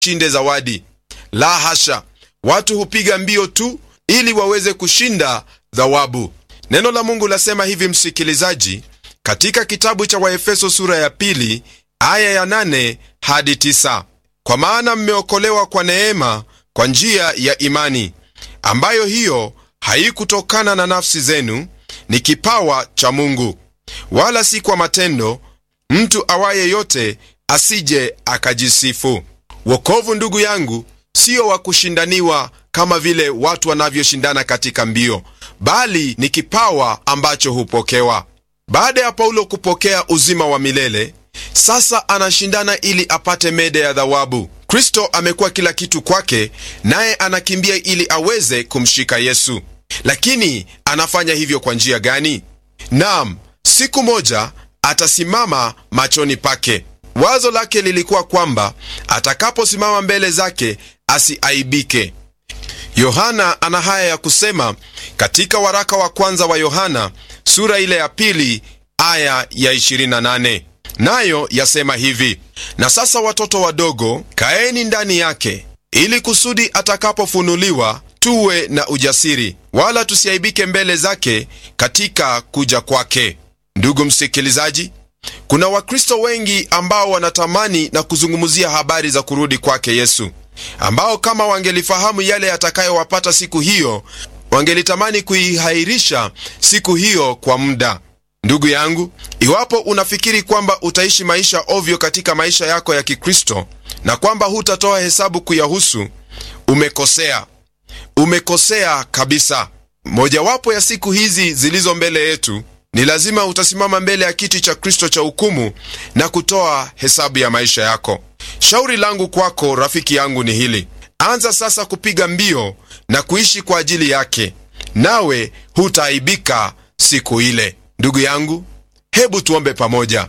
shinde zawadi. La hasha, watu hupiga mbio tu ili waweze kushinda thawabu. Neno la Mungu lasema hivi, msikilizaji, katika kitabu cha Waefeso sura ya pili aya ya nane hadi tisa kwa maana mmeokolewa kwa neema kwa njia ya imani, ambayo hiyo haikutokana na nafsi zenu, ni kipawa cha Mungu, wala si kwa matendo, mtu awaye yote asije akajisifu. Wokovu, ndugu yangu, sio wa kushindaniwa kama vile watu wanavyoshindana katika mbio, bali ni kipawa ambacho hupokewa. Baada ya Paulo kupokea uzima wa milele, sasa anashindana ili apate mede ya thawabu. Kristo amekuwa kila kitu kwake, naye anakimbia ili aweze kumshika Yesu. Lakini anafanya hivyo kwa njia gani? Naam, siku moja atasimama machoni pake. Wazo lake lilikuwa kwamba atakaposimama mbele zake asiaibike. Yohana ana haya ya kusema katika waraka wa kwanza wa Yohana sura ile ya pili aya ya 28, nayo yasema hivi: na sasa watoto wadogo, kaeni ndani yake, ili kusudi atakapofunuliwa tuwe na ujasiri, wala tusiaibike mbele zake katika kuja kwake. Ndugu msikilizaji, kuna Wakristo wengi ambao wanatamani na kuzungumzia habari za kurudi kwake Yesu, ambao kama wangelifahamu yale yatakayowapata siku hiyo, wangelitamani kuihairisha siku hiyo kwa muda. Ndugu yangu, iwapo unafikiri kwamba utaishi maisha ovyo katika maisha yako ya Kikristo na kwamba hutatoa hesabu kuyahusu, umekosea. Umekosea kabisa. Mojawapo ya siku hizi zilizo mbele yetu ni lazima utasimama mbele ya kiti cha Kristo cha hukumu na kutoa hesabu ya maisha yako. Shauri langu kwako, rafiki yangu, ni hili: anza sasa kupiga mbio na kuishi kwa ajili yake, nawe hutaaibika siku ile. Ndugu yangu, hebu tuombe pamoja.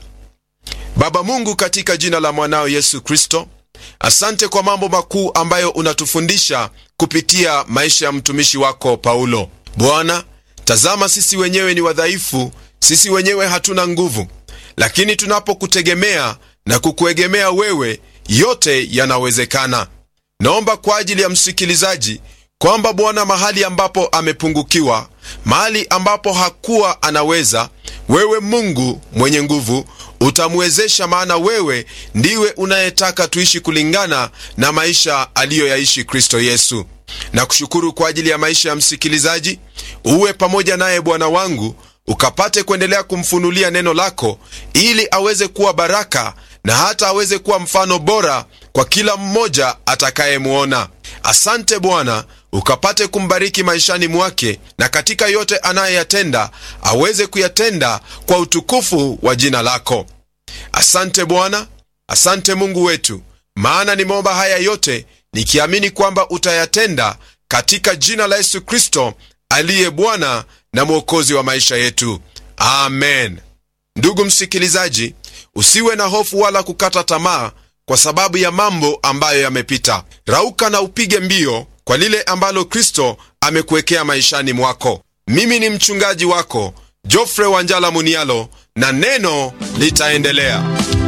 Baba Mungu, katika jina la mwanao Yesu Kristo, asante kwa mambo makuu ambayo unatufundisha kupitia maisha ya mtumishi wako Paulo. Bwana, tazama, sisi wenyewe ni wadhaifu, sisi wenyewe hatuna nguvu, lakini tunapokutegemea na kukuegemea wewe, yote yanawezekana. Naomba kwa ajili ya msikilizaji kwamba Bwana, mahali ambapo amepungukiwa, mahali ambapo hakuwa anaweza, wewe Mungu mwenye nguvu utamwezesha, maana wewe ndiwe unayetaka tuishi kulingana na maisha aliyoyaishi Kristo Yesu. Na kushukuru kwa ajili ya maisha ya msikilizaji, uwe pamoja naye Bwana wangu, ukapate kuendelea kumfunulia neno lako, ili aweze kuwa baraka na hata aweze kuwa mfano bora kwa kila mmoja atakayemwona. Asante Bwana, ukapate kumbariki maishani mwake, na katika yote anayeyatenda aweze kuyatenda kwa utukufu wa jina lako. Asante Bwana, asante Mungu wetu, maana nimeomba haya yote nikiamini kwamba utayatenda katika jina la Yesu Kristo aliye Bwana na Mwokozi wa maisha yetu, amen. Ndugu msikilizaji, usiwe na hofu wala kukata tamaa kwa sababu ya mambo ambayo yamepita. Rauka na upige mbio kwa lile ambalo Kristo amekuwekea maishani mwako. Mimi ni mchungaji wako Jofre Wanjala Munialo, na neno litaendelea.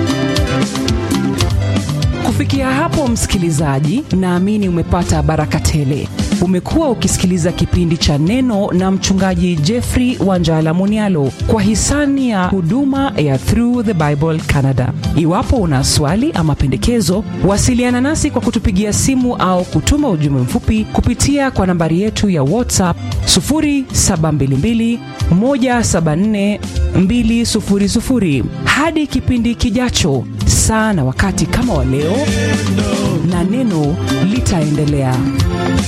Kufikia hapo, msikilizaji, naamini umepata baraka tele. Umekuwa ukisikiliza kipindi cha Neno na mchungaji Jeffrey Wanjala Munialo kwa hisani ya huduma ya Through the Bible Canada. Iwapo una swali ama pendekezo, wasiliana nasi kwa kutupigia simu au kutuma ujumbe mfupi kupitia kwa nambari yetu ya WhatsApp 0722 174 200. Hadi kipindi kijacho, saa na wakati kama wa leo, na neno litaendelea.